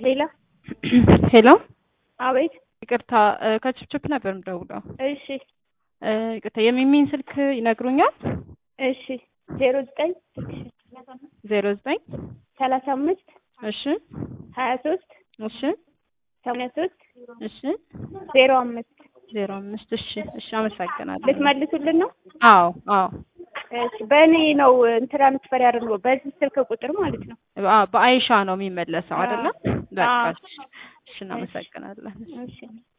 ሌላ ሄሎ አቤት። ይቅርታ ከችፕችፕ ነበር የምደውለው። እሺ ይቅርታ የሚሚን ስልክ ይነግሩኛል? እሺ ዜሮ ዘጠኝ ዜሮ ዘጠኝ ሰላሳ አምስት እሺ ሀያ ሶስት እሺ ሰማንያ ሶስት እሺ ዜሮ አምስት ዜሮ አምስት እሺ እሺ አመሰግናለሁ። ልትመልሱልን ነው? አዎ አዎ እሺ በእኔ ነው ትራንስፈር ያደርገው በዚህ ስልክ ቁጥር ማለት ነው። በ- በአይሻ ነው የሚመለሰው አይደለ? በቃ አዎ። እሺ እሺ እናመሰግናለን። እሺ